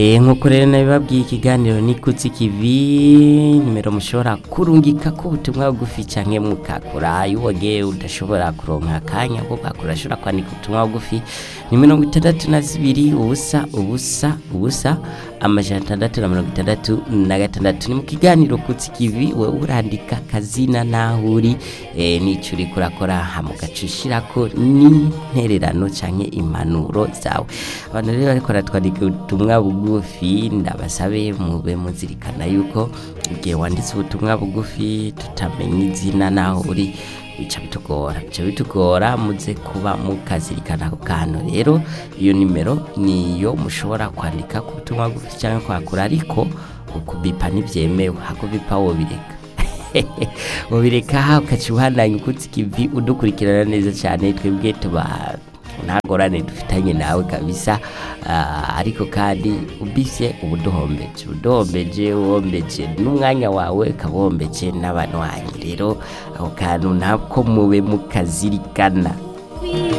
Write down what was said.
Eh, nk'uko rero nabibabwiye ikiganiro ni kutsi kivi nimero mushobora kurungika ko ubutumwa bugufi canke mukakura iwoge udashobora kuronka akanya ko kakura ashobora kwandika ubutumwa bugufi ni mirongo itandatu na zibiri ubusa ubusa ubusa amajana atandatu na mirongo itandatu na gatandatu ni mu kiganiro kutsi kivi wewe urandika kazina naho uri eh, n'ico uriko urakora hama ugaca ushirako n'intererano canke impanuro zawe abantu rero bariko baratwandika ubutumwa bugufi ndabasabe mube muzirikana yuko igihe wanditse ubutumwa bugufi tutamenye izina naho uri bica bitugora bica bitugora muze kuba mukazirikana ako kantu rero iyo nimero niyo mushobora kwandika ku butumwa bugufi cyangwa kwakura ariko ukubipa ntibyemewe hakubipa wobireka wobireka ukaca ubandanya ukutse ikivi udukurikirana neza cyane twebwe tuba nta ngorane dufitanye nawe kabisa Ah, ariko kandi ubise ubuduhombeje ubuduhombeje wombeje n'umwanya wawe ukaba wombeje n'abanywanyi rero ako kantu nako mube mukazirikana